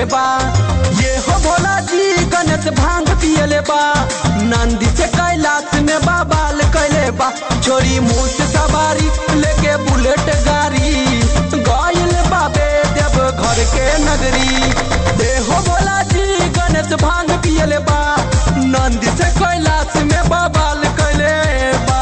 बा ये हो भोला जी गणेश भांग पियले बा नंदी से कैलाश में बाबाल कैले बा छोरी मुंह से सवारी लेके बुलेट गाड़ी गइल बाबे देव घर के नगरी ये हो भोला जी गणेश भांग पियले बा नंदी से कैलाश में बाबाल कैले बा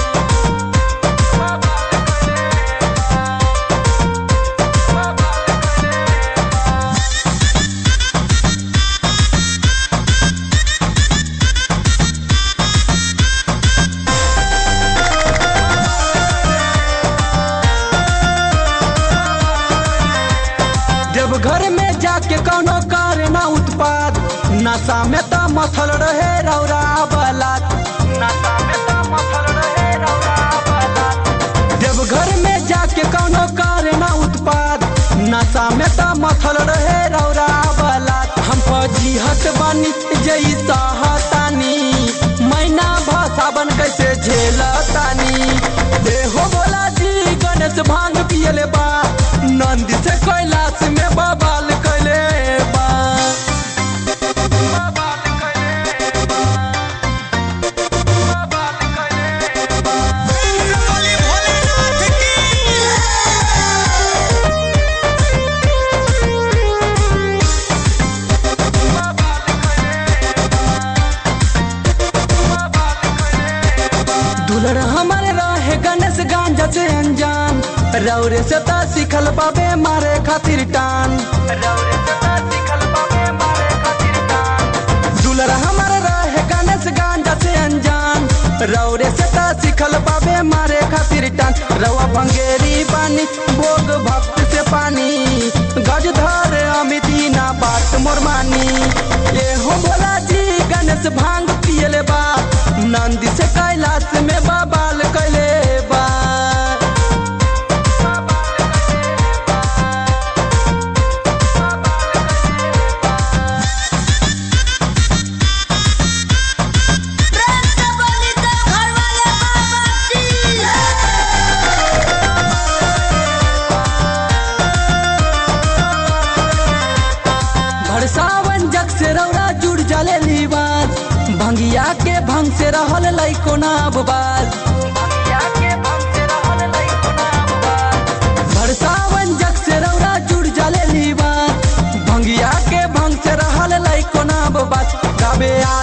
जब घर में जाके कौनो करे ना उत्पाद नशा में तो मथल रहे रौरा बलात नशा में तो मथल रहे रौरा बलात जब घर में जाके कौनो करे ना उत्पाद नशा में तो मथल रहे रौरा बलात हम फौजी हट बानी जई सहतानी मैना भसावन कैसे झेलतानी देहो बोला जी गणेश भांग पियले बा नंदी से कैलाश में बबाल कैले बा बबाल कैले बा। बबाल कैले बा। बोले भोलेनाथ की दुलर हमारे रहे गणेश गांजा से अनजान रौरे से ता सिखल बाबे मारे खातिर टान रौरे से ता सिखल बाबे मारे खातिर टान दुलर हमारे रहे गणेश गांजा से अनजान रौरे से ता सिखल बाबे मारे खातिर टान रवा भंगेरी पानी भोग भक्त से पानी गज धर अमिती ना बात मोर मानी ये हो भोला जी गणेश भांग पियले बा नंदी से कैलाश में बाबाल कैले बा प्रेम से बोली तो घर वाले बाबा की भरसावन जग से रौरा जुड़ जले लीबाज भंगिया के भंग से रहल लइको ना बाज भरसावन जग से रौरा जुड़ जले लीबाज भंगिया के भंग से रहल लइको ना बाज गाबे